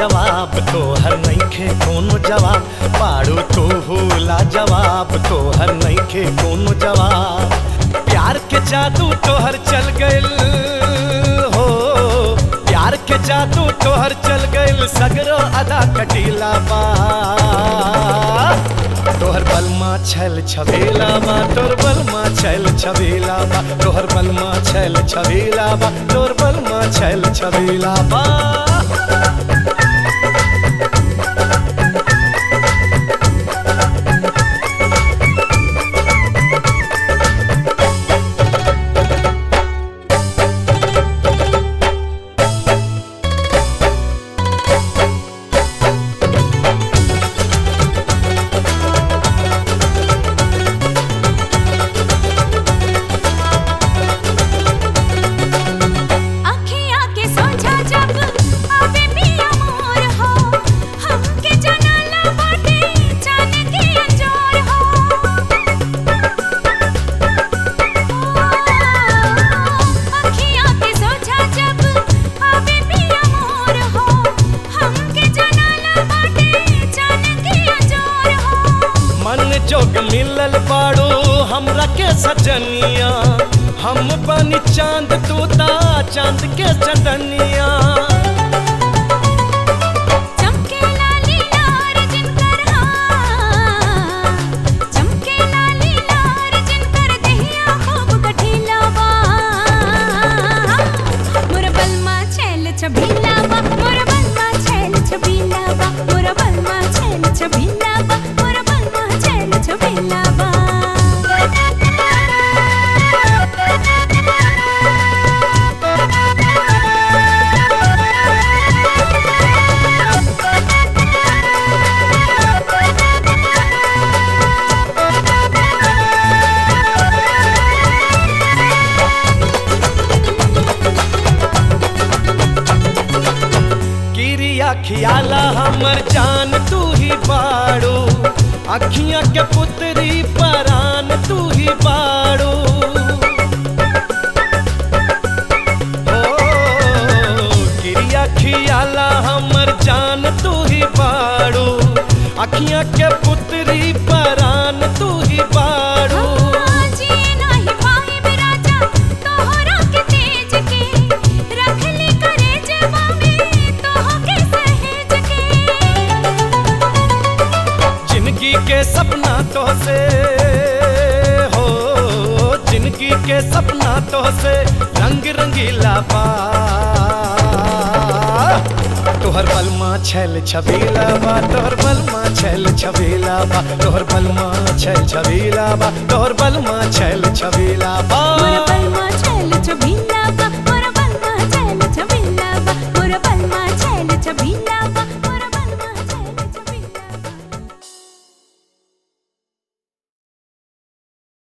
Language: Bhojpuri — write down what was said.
लाजवाब तोहर नइखे कोनो जवाब पाड़ू तू लाजवाब तोहर नइखे कोनो जवाब प्यार के जादू तोहर चल गइल हो प्यार के जादू तोहर चल गइल सगरो अदा कटीला बा तोहर बलमा छल छबेला बा तोर बलमा छल छबेला बा तोहर बलमा छल छबेला बा तोर बलमा छल छबेला बा अखियाँ के सोझा जब आवे पिया मोर हो हमके जनाला बाटे जान के अंजोर हो अखियाँ के सोझा जब आवे पिया मोर हो हमके जनाला बाटे जान के अंजोर हो मन जोग मिलल बाड़ो हमरा के सजनिया हम बनी चांद तूता चांद के चंदनिया चमके लाली लार जिनकर हाँ चमके लाली लार जिनकर दहिया खूब गठीला बा मोर बलमा छैल छबीला बा मोर बलमा छैल छबीला बा मोर बलमा छैल छबीला बा मोर बलमा छैल छबीला बा किरिया खियाला हमर जान तू ही बाड़ो अखियां के पुतरी परान तू ही बाड़ो ओ, किरिया खियाला हमर जान तू ही बाड़ो अखियां के पुतरी परान तू ही बाड़ो जी नाही पाहिब राजा तोहरा के तेज के रखली करे जवा में तोह के सहेज के जिंदगी के सपना तो से हो जिंदगी के सपना तो से रंग रंगीला बा तोहर बलमा छल छबीला बा तोहर बलमा छल छबीला बा तोहर बलमा छल छबीला बा तोहर बलमा छल छबीला बा मोर बलमा छैल छबीला बा